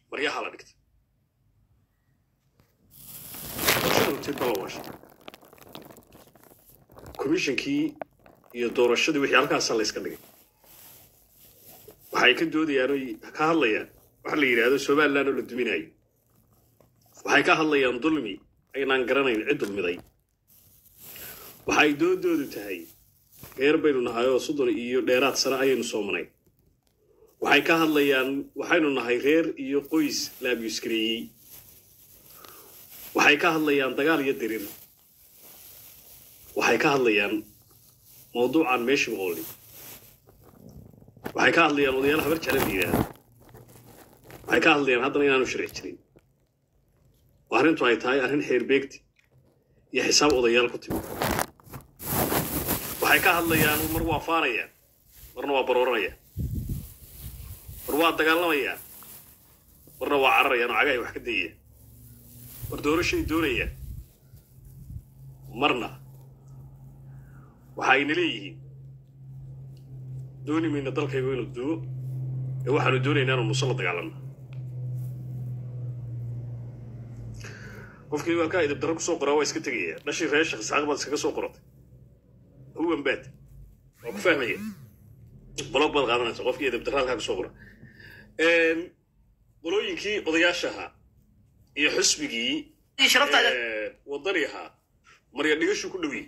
maryaha la dhigtay doorashada horteed baa la waashay komishinkii iyo doorashadii wixii halkaasaa la yska dhigay waxay ka doodayaan oy ka hadlayaan waxa la yidhaahdo somaliland oo la duminayo waxay ka hadlayaan dulmi aynaan garanayn cid dulmiday waxay doodoodu tahay reer baynu nahay oo soddon iyo dheeraad sano ayaynu soomanay waxay ka hadlayaan waxaynu nahay reer iyo qoys la abyuskareeyey waxay ka hadlayaan dagaal iyo diriir waxay ka hadlayaan mawduucan meeshii ooli waxay ka hadlayaan odayaal habar jecla la yidhaahdo waxay ka hadlayaan haddana inaanu sharci jirin oo arrintu ay tahay arrin xeer beegti iyo xisaab odayaal ku timi waxay ka hadlayaan mar waa faanayaan marna waa barooranayaan mar waa dagaalamayaan marna waa cararayaan oo cagahay wax ka dayayaan mar doorashay doonayaan marna waxa ayna leeyihiin dooni mayna dalkaygu inuu duwo ee waxaanu doonaynaa inuu muso la dagaalanno qofkii halkaa idib darro kusoo qoraa waa iska tegaya dhashii reer shekh isxaaq baad iskaga soo qoratay huwan baad waa ku fahmaya blog baad qaadanaysa qofkii idib darro halkaa kusoo qora qolooyinkii odayaasha ahaa iyo xusbigii wadani ahaa marya dhigashu ku dhowyey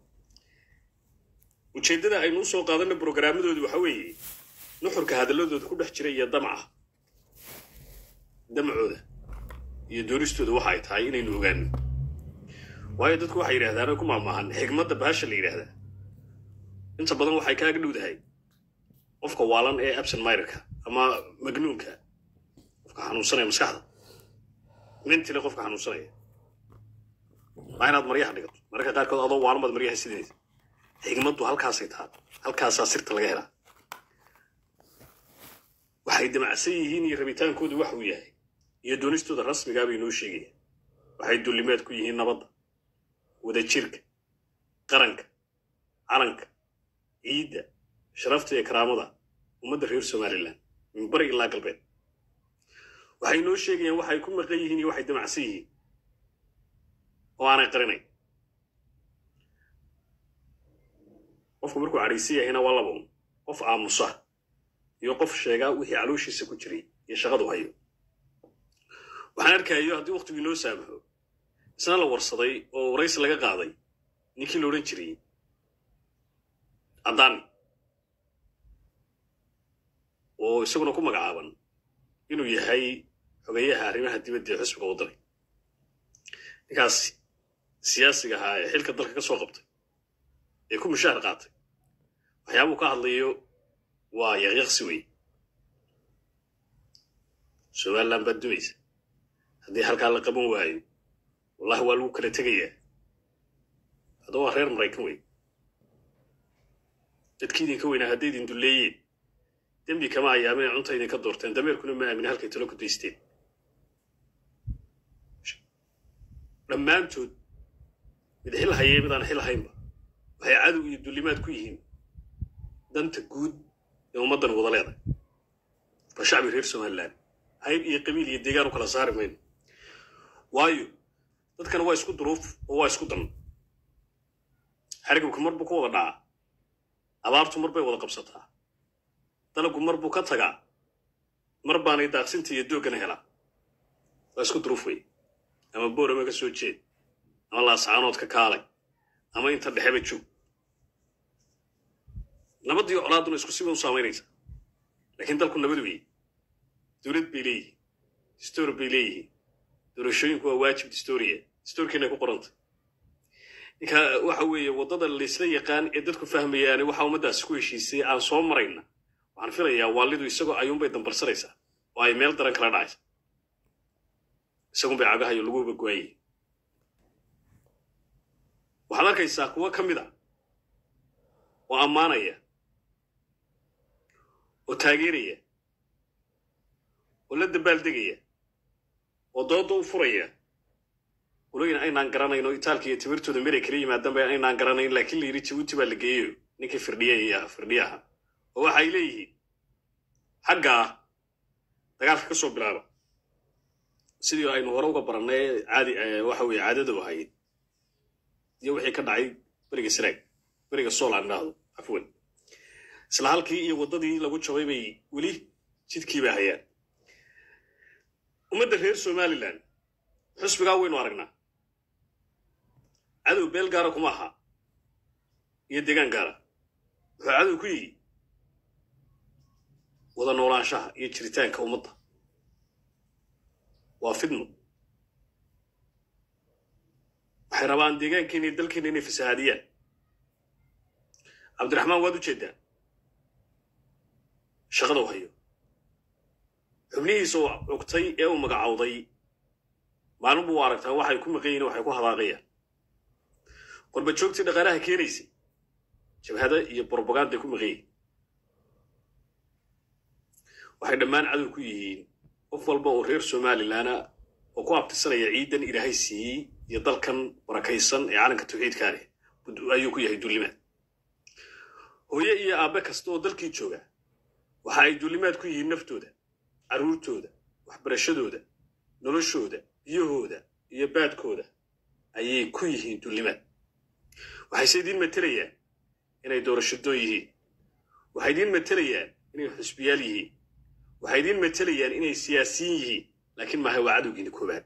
ujeeddada aynu usoo qaadanna brograamadoodi waxa weeye nuxurka hadalladooda ku dhex jira iyo damca damcooda iyo doonistooda waxa ay tahay inaynu ogaano waayo dadku waxay yidhahdaan oo ku maamaahan xigmadda baasha la yidhaahdaa inta badan waxay kaaga dhowdahay qofka waalan ee absent mirka ama magnuunka qofka xanuunsanaya maskaxda mentile qofka xanuunsanaya waa inaad maryaha dhigato mararka qaarkood adoo waalan baad maryaha sideeda xigmaddu halkaasay tahay halkaasaa sirta laga helaa waxay damacsan yihiin iyo rabitaankoodu wax uu yahay iyo doonistooda rasmigaa bay noo sheegayaan waxay dullimaad ku yihiin nabadda wadajirka qaranka calanka ciidda sharafta iyo karaamada ummadda reer somalilan min bari ilaa galbeed waxay noo sheegayaan waxay ku maqan yihiin iyo waxay damacsan yihiin oo aanay qarinayn qofku markuu cadhaysan yahayna waa laba un qof aamusa iyo qof sheegaa wixii calooshiisa ku jiray iyo shaqadu hayo waxaan arkayo haddii waktigii noo saamaxo isna la warsaday oo waraysi laga qaaday ninkii la odhan jiray addaani oo isaguna ku magacaaban inuu yahay xogeyaha arrimaha dibadda ee xusbiga waddanay ninkaas siyaasiga ahaa ee xilka dalka ka soo qabtay ee ku mushaahar qaatay waxyaabuu ka hadlayo waa yaqyaqsi wey somaliland baad dumaysa haddii halkaa la qaban waayo wallahi waa lagu kala tegayaa hadda waa reer maraykan wey dadkii idinka weynaa hadday idin dulleeyeen dembi kama ayaameen cunta idinka doorteen dameerkuna ma aamin halkay talo ku daysteen dhammaantood mid xil hayee mid aan xil haynba waxay cadow iyo dullimaad ku yihiin danta guud ee ummaddan wada leedahay waa shacbi reer somaliland hayb iyo qabiil iyo deegaan u kala saari mayno waayo dadkana waa isku duruuf oo waa isku dan xarigabku mar buu ka wada dhacaa abaartu mar bay wada qabsataa dalabku mar buu ka tagaa mar baanay daaqsinta iyo dooggana helaa waa isku duruuf wey ama boorama ka soo jeed ama laascaanood ka kaalay ama inta dhexeba joog nabaddiyo colaaduna isku siba u saamaynaysa laakiin dalku nabad weeye dowlad bay leeyihiin distoor bay leeyihiin doorashooyinku waa waajib distooriya distoorkiina ku qoranta ninka waxa weeye waddada laysla yaqaan ee dadku fahmayaane waxa ummaddaasi ku heshiisay aan soo marayna waxaan filayaa waalidu isagoo ayuunbay dambarsanaysaa oo ay meel daran kala dhacaysa isagunbay cagahayo lagu bagoayay waxaad arkaysaa kuwo ka mid a oo ammaanaya oo taageeraya oo la dabaaldegaya oo dooda u furaya qolooyin aynaan garanayn oo itaalka iyo timirtooda meray kala yimaadaan aynaan garanayn laakiin la yidhi jabuuti baa la geeyo ninkii firdhiya firdhiyaha oo waxay leeyihiin xaggaa dagaalka ka soo bilaaba sidii aynu hore uga barannay caadi waxa weeye caadada u ahayd iyo wixii ka dhacay beriga saraag beriga sool aan idhaahdo cafwan isla halkii iyo waddadii lagu jabay bay weli jidkiiba hayaan ummadda reer somalilan xusbigaa waynu aragnaa cadow beel gaara kuma aha iyo degaan gaara wuxuu cadow ku yihi wada noolaanshaha iyo jiritaanka ummadda waa fidno waxay rabaan deegaankeena iyo dalkeena inay fasahaadiyaan cabdiraxmaan waad u jeedaa shaqada u hayo xubnihiisa uu cugtay ee uu magacowday maalin buu aragtaa waxay ku maqan yihin waxay ku hadaaqayaan qorba joogtii dhaqaalaha keenaysa jabhada iyo brobaganday ku maqan yihin waxay dhammaan cadow ku yihiin qof walba oo reer somalilanna oo ku abtirsanaya ciidan ilaahay siiyey iyo dalkan barakaysan ee calanka tawxiidkaa leh ayuu ku yahay dullimaad hooye iyo aabbe kasta oo dalkii jooga waxa ay dullimaad ku yihiin naftooda carruurtooda waxbarashadooda noloshooda biyahooda iyo baadkooda ayay ku yihiin dullimaad waxayse idiin matelayaan inay doorashadoon yihiin waxay idiin matelayaan inay xusbiyaal yihiin waxay idiin matelayaan inay siyaasiyiin yihiin laakiin maaha waa cadowgiina koobaad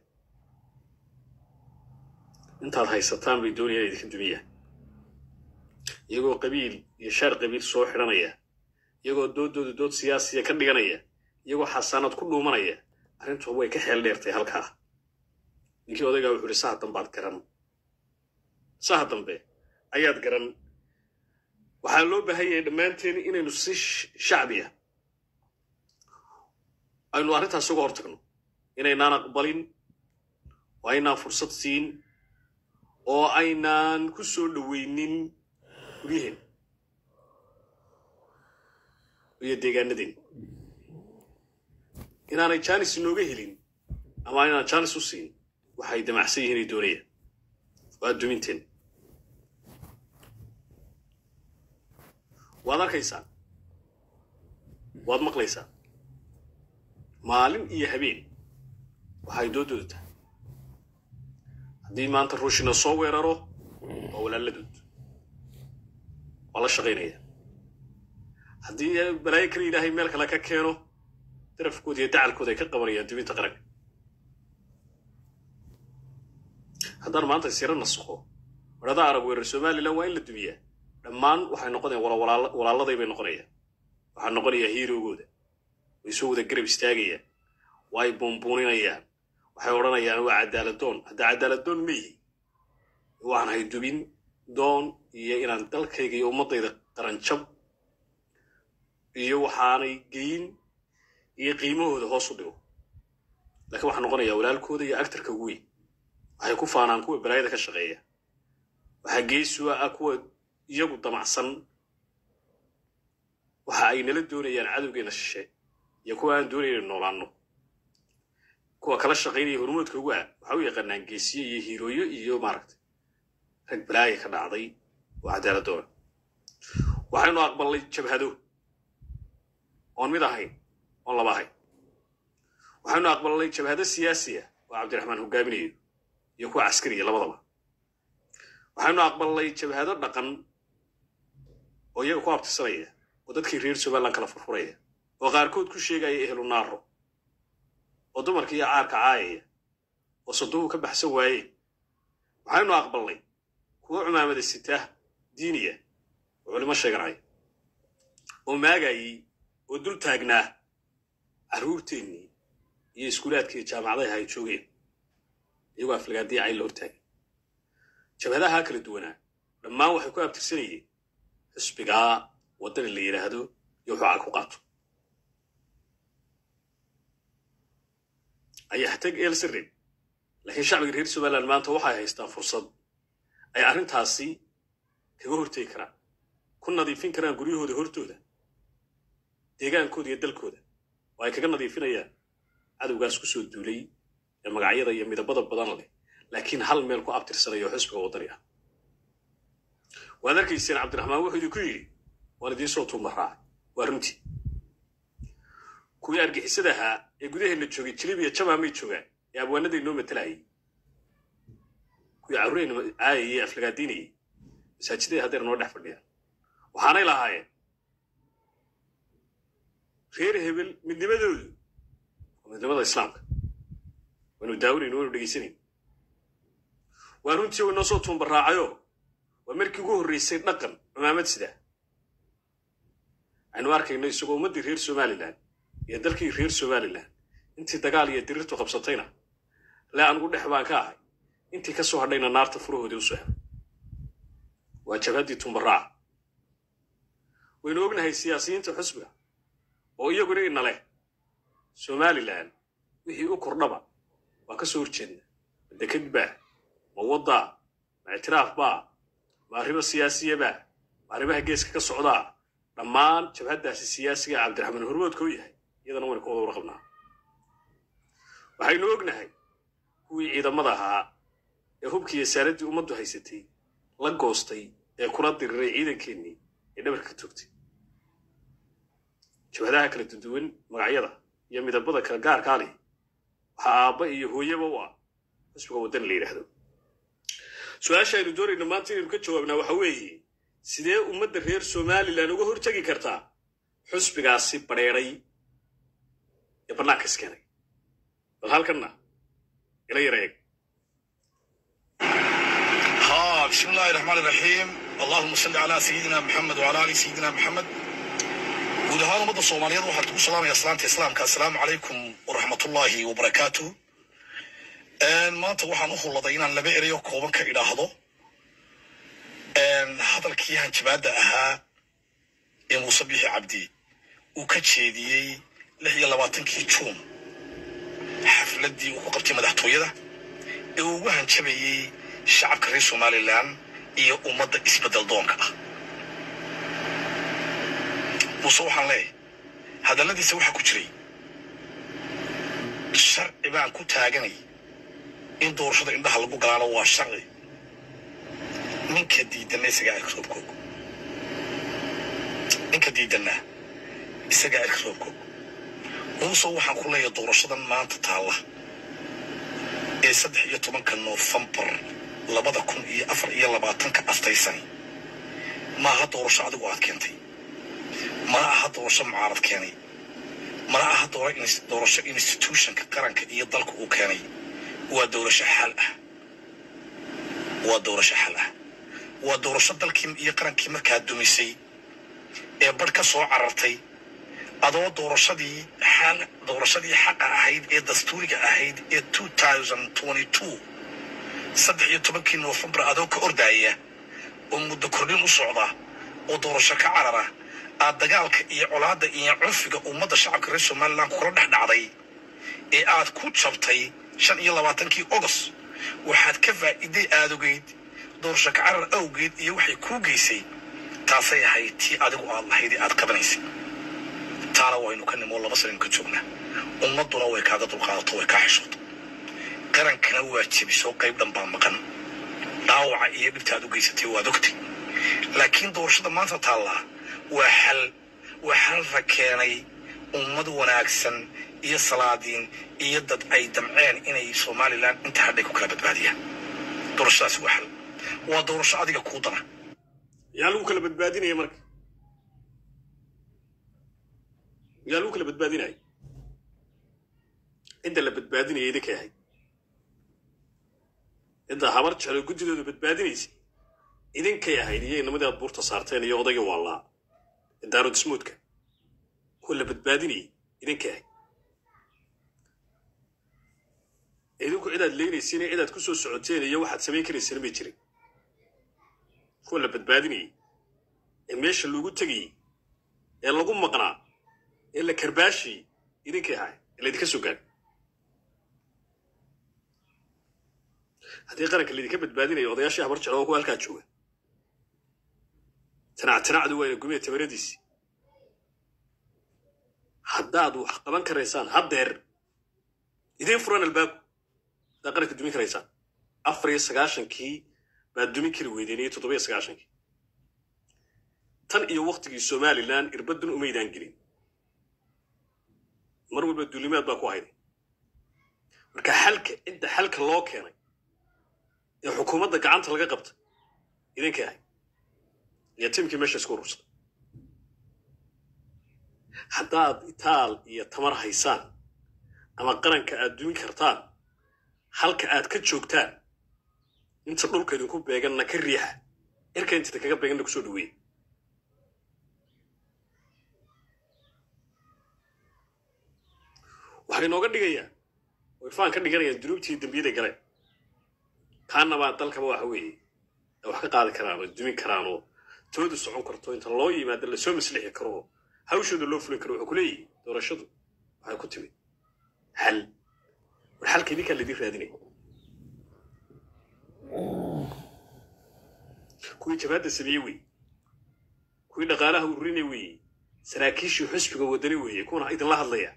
intaad haysataan bay doonayaan idinka dumiyaan iyagoo qabiil iyo shaar qabiil soo xidhanaya iyagoo dooddooda dood siyaasiya ka dhiganaya iyagoo xasaanad ku dhuumanaya arrintu way ka xeel dheertay halkaa ninkii odaygaa wuxuu ihi saha dambaad garan saha dambe ayaad garan waxaa loo baahan yahay dhammaanteen inaynu si shacbiya aynu arrintaas uga hor tagno inaynaan aqbalin oo aynaan fursad siin oo aynaan ku soo dhoweynin guryaheen iyo deegaanadeen inaanay jaanis inooga helin ama inaan jaanis u siin waxay damacsan yihiin ay doonayaan waa duminteen waad arkaysaa waad maqlaysaa maalin iyo habeen waxay doodooda tahay haddii maanta ruushina soo weeraro waa walaaladood waa la shaqaynaya haddii balaayo kale ilaahay meel kale ka keeno darafkooda iyo dacalkooda ay ka qabanayaan dubinta qaranka haddaan maanta siro nasakho wadhada arab weerar somalilan waa in la dumiyaa dhammaan waxay noqonayaan walaaladay bay noqonayaan waxaa noqonayaa hiirogooda way soo wada garab istaagayaan waa ay buunbuuninayaan waxay odhanayaan waa caddaaladoon hadda caddaaladoon ma yihi waxaan hay dubin doon iyo inaan dalkayga iyo ummaddayda qaranjab iyo waxaanay geyin iyo qiimahooda hoos u dhigo laakiin waxaa noqonayaa walaalkooda iyo actarka ugu weyn waxay ku faanaan kuwa balaayada ka shaqeeya waxaa geesua ah kuwa iyagu damacsan waxa ay nala doonayaan cadowgeena shishe iyo kuwa aan doonayna inu noolaanno kuwa kala shaqaynaya hormoodka ugu ah waxa u yaqaanaan geesiye iyo hiirooyo iyo maaragtay rag balaaya ka dhacday oo cadaaladdoona waxaynu aqbalnay jabhado oon mid ahayn oon laba ahayn waxaynu aqbalnay jabhado siyaasiya oo cabdiraxmaan hogaaminayo iyo kuwa caskariya labadaba waxaynu aqbalnay jabhado dhaqan oo iyaga ku abtirsanaya oo dadkii reer somaliland kala furfuraya oo qaarkood ku sheegaya ehlu naaro oo dumarka iyo caarka caayaya oo saduhu ka baxsan waaye waxaynu aqbalnay kuwo cumaamada sitaah diiniya oo culimo sheeganaya oo maagayey oo dul taagnaa carruurteennii iyo iskuulaadkii jaamacadaha ay joogeen iyagoo aflagaadiya cayn la hortaagay jabhadaha kala duwanaa dhammaan waxay ku abtirsanayeen xisbigaa waddani la yidhaahdo iyo wuxuu cag ku qaato ayaa tag elsirib laakiin shacbiga reer somaliland maanta waxay haystaan fursad ay arrintaasi kaga hortegi karaan ku nadiifin karaan guryahooda hortooda deegaankooda iyo dalkooda oo ay kaga nadiifinayaan cadowgaas ku soo duulay ee magacyada iyo midabada badan leh laakiin hal meel ku abtirsanaya oo xisbiga waddani ah waad arkayseen cabdiraxmaan wuxuu idinku yidhi waan idiin soo tuuma raacay waa runtii kuwii argixisada ahaa ee gudaheenna joogay jilib iyo jamaamay joogaan ee abwaanada inoo matalayay kuwii carruureyna caayayey aflagaadiinayay masaajiday haddeer noo dhex fadhiyaan waxaanay lahaayeen reer hebel midnimadoodu waa midnimada islaamka waanu daawanayn waanu dhegaysanayn waa runtii way noo soo tuunbaraacayo waa markii ugu horraysay dhaqan cumaamad sidaa aynu arkayno isagoo ummaddii reer somalilan iyo dalkii reer somalilan intii dagaal iyo dirirtu qabsatayna le anugu dhex baan ka ahay intii ka soo hadhayna naarta furahoodii u soo helay waa jabhaddii tuunbaraaca waynu ognahay siyaasiyiinta xusbiga oo iyaguna ina leh somalilan wixii u kordhaba waa ka soo horjeedna ma deked baa ma waddaa ma ictiraaf baa ma arrimo siyaasiyabaa ma arrimaha geeska ka socdaa dhammaan jabhaddaasi siyaasiga cabdiraxmaan hormoodka u yahay iyadana waynu ka wada warqabnaa waxaynu ognahay kuwii ciidamada ahaa ee hubkii iyo saaraddii ummaddu haysatay la goostay ee kula diriray ciidankeennii ee dhabarka ka toogtay jabhadaha kala duduwan magacyada iyo midabada kala gaarkaa leh waxaa aabba iyo hooyaba u ah xusbiga waddan la yidhaahdo su-aasha aynu doonayno maanta inaynu ka jawaabnaa waxa weeye sidee ummadda reer somalilan uga hortegi kartaa xusbigaasi badheedhay ee bannaanka iskeenay bal halkanna ila yara eeg ها بسم الله الرحمن الرحيم اللهم صل على سيدنا محمد وعلى ال سيدنا محمد guud ahaan ummadda soomaaliyeed waxaan kugu salaamaya salaanta islaamka assalaamu calaykum waraxmatullaahi wabarakaatu maanta waxaan u hulladay inaan laba erayo kooban ka idhaahdo hadalkii hanjabaadda ahaa ee muuse bixi cabdi uu ka jeediyey lix iyo labaatankii juun xafladdii uu ku qabtay madaxtooyada ee uu ugu hanjabayey shacabka reer somalilan iyo ummadda isbeddel doonka ah muuse waxaan leeyahay hadalladiisa waxaa ku jiray sharci baan ku taaganay in doorashada indhaha lagu galaano waa sharci ninka diidanna isagaa cirka roobkoog ninka diidanna isagaa cirka roobkoog muuse waxaan ku leeyahay doorashadan maanta taalla ee saddex iyo tobanka noofembar labada kun iyo afar iyo labaatanka aftaysan maaha doorasho adigu aad keentay mana aha doorasho mucaarad keenay mana aha doorasho institutionka qaranka iyo dalka uu keenay waa doorasho xal ah waa doorasho xal ah waa doorasho dalkii iyo qarankii markaa dumisay ee badh ka soo carartay adoo doorashadii xal doorashadii xaqa ahayd ee dastuuriga ahayd ee two thousand twenty two saddex iyo tobankii noofembar adoo ka ordaaya oo muddo kordhin u socda oo doorasho ka carara aad dagaalka iyo colaadda iyo cunfiga ummadda shacabka reer somalilan kula dhex dhacday ee aad ku jabtay shan iyo labaatankii ogos waxaad ka faa'iiday aadogeyd doorasho ka carar awgeed iyo waxay kuu geysay taasay ahayd tii adigu aad lahayd ee aad qabanaysay taana waynu ka nimoo laba sanaynu ka joognaa ummadduna way kaaga dulqaadato way kaa xishooto qarankana waa jebisoo qayb dhan baa maqan dhaawaca iyo dhibta aad u geysatay waad ogtay laakiin doorashada maanta taallaa waa xal waa xalra keenay ummad wanaagsan iyo salaadiin iyo dad ay damceen inay somalilan inta hadhay ku kala badbaadiyaan doorashadaasi waa xal waa doorasho adiga kuu dana yaa lagu kala badbaadinaya marka yaa lagu kala badbaadinaya cidda la badbaadinaya idinkay ahayd cidda habar jeclo guddidooda badbaadinaysa idinkay ahayd iyo inamadii aad buurta saarteen iyo odayga waallaa daarodismoodka kuwa la badbaadinayay idinkay ahayd idinku cidaad leynaysiin iyo cidaad ku soo socoteen iyo waxaad samayn karaysana may jirin kuwa la badbaadinayay ee meesha loogu tegayey ee lagu maqnaa ee la karbaashiyey idinkay ahayd ee laydinka soo gaadhay haddii qaranka laydinka badbaadinayo odayaashii habar jeclo oo kuwa halkaa jooga tinac tinacdu wayna gumiya tamaradiisii haddaad wax qaban karaysaan haddeer idiin furan albaabku haddaad qaranka dumin karaysaan afar iyo sagaashankii baad dumin kari weydeen iyo toddoba iyo sagaashankii tan iyo waktigii somalilan irbaddan umaydaan gelin mar walba duulimaad baa ku hayday marka xalka cidda xalka loo keenay ee xukuumadda gacanta laga qabta idinka ahay iyo tiimkii meesha isku urursaday haddaad itaal iyo tamar haysaan ama qaranka aad dumin kartaan halka aad ka joogtaan inta dhulka idinku beeganna ka riixa irka inta kaga beeganna kusoo dhaweeya waxay nooga dhigayaan way faan ka dhiganayaan dunuubtii dembiyada galeen kaanabaa dalkaba waxa weeye ay wax ka qaadi karaan oo dumin karaan oo tooda socon karto inta loo yimaado lasoo maslixi karo oo hawshooda loo fulin karo wuxuu ku leeyihi doorashadu waxay ku timid xal war xalka idinkaa laydin raadinaya kuwii jabaadda sameeyey weeye kuwii dhaqaalaha ururinay weeye saraakiishii xusbiga wadani weeye kuwana idinla hadlaya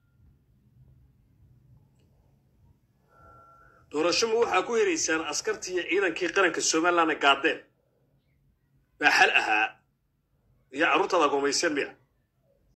doorashoma waxaa ku helaysaan askartii iyo ciidankii qaranka somalilandna gaadeen baa xal ahaa iyo carruurtaada agoomayseen miya